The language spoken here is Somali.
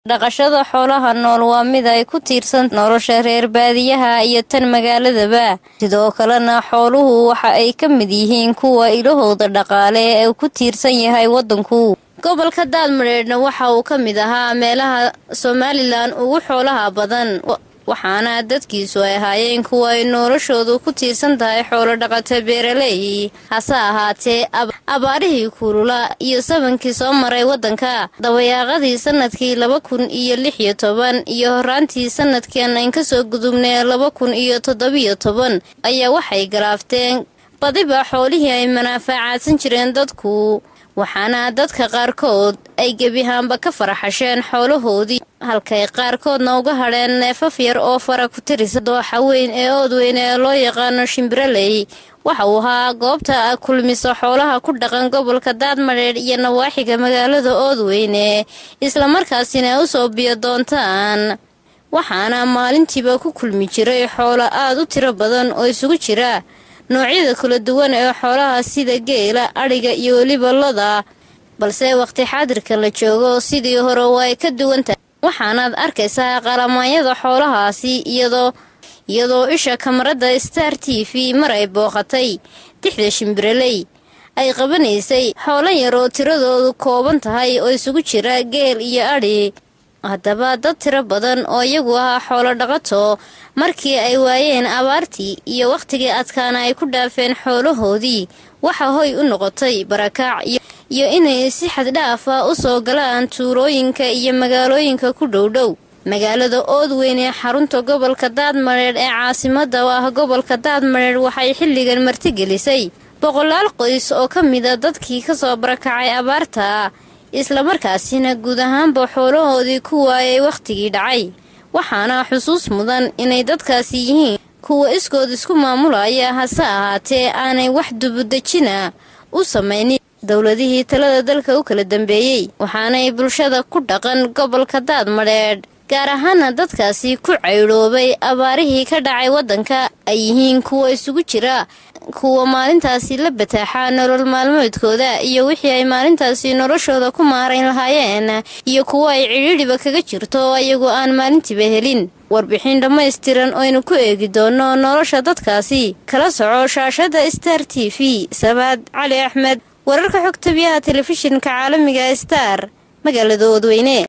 dhaqashada xoolaha nool waa mid ay ku tiirsan nolosha reer baadiyaha iyo tan magaaladaba sidoo kalena xooluhu waxa ay ka mid yihiin kuwa ilahooda dhaqaale ee ku tiirsan yahay waddanku gobolka daadmadheedhna waxa uu ka mid ahaa meelaha somalilan ugu xoolaha badan waxaana dadkiisu ay ahaayeen kuwa ay noloshoodu ku tiirsan tahay xoolo dhaqato beeraley hase ahaatee abaarihii kulula iyo sabankii soo maray waddanka dabayaaqadii sanadkii laba kun iyo lix iyo toban iyo horaantii sanadkan ayn kasoo gudubnay laba kun iyo toddobiyo toban ayaa waxay galaafteen badiba xoolihii ay manaafacaadsan jireen dadku waxaana dadka qaarkood ay gebihaanba ka faraxasheen xoolahoodii halkay qaarkoodna uga hadheen neefaf yar oo fara ku tirisa dooxa weyn ee oodweyn ee loo yaqaano shimbiraley waxa uu ahaa goobta kulmiso xoolaha ku dhaqan gobolka daadmadheedh iyo nawaaxiga magaalada oodweyne islamarkaasina u soo biyo doontaan waxaana maalintiiba ku kulmi jiray xoolo aad u tiro badan oo isugu jira noocyada kala duwan ee xoolaha sida geela adhiga iyo weliba loda balse waqti xaadirka la joogo sidii hore waa ay ka duwantahay waxaanaad arkaysaa qalamaanyada xoolahaasi iyadoo iyadoo isha kamarada star t v mar ay booqatay dixda shimbiraley ay qabanaysay xoolo yar oo tiradoodu kooban tahay oo isugu jira geel iyo adhi haddaba dad tiro badan oo iyagu ahaa xoolo dhaqato markii ay waayeen abaartii iyo wakhtigii adkaana ay ku dhaafeen xoolahoodii waxa hoy u noqotay barakaac iyo inay si xaddhaafa u soo galaan tuulooyinka iyo magaalooyinka ku dhowdhow magaalada oodweyn ee xarunta gobolka daadmadheedh ee caasimada u ah gobolka daadmadheedh waxay xilligan martigelisay boqolaal qoys oo ka mida dadkii kasoo barakacay abaarta islamarkaasina guud ahaanba xoolahoodii ku waayay wakhtigii dhacay waxaana xusuus mudan inay dadkaasi yihiin kuwa iskood isku maamulaya hase ahaatee aanay wax dubudejina u samaynin dowladihii talada dalka u kala dambeeyey waxaanay bulshada ku dhaqan gobolka daadmadheedh gaar ahaana dadkaasi ku caydhoobay abaarihii ka dhacay waddanka ay yihiin kuwa isugu jira kuwa maalintaasi la bataaxa nolol maalmeedkooda iyo wixii ay maalintaasi noloshooda ku maarayn lahaayeen iyo kuwa ay cidhiidhiba kaga jirto ayagoo aan maalintiiba helin warbixin dhammaystiran oynu ku eegi doono nolosha dadkaasi kala soco shaashada star t v sabaad cali axmed wararka xogta biyaha telefishinka caalamiga star magaalada oodweyne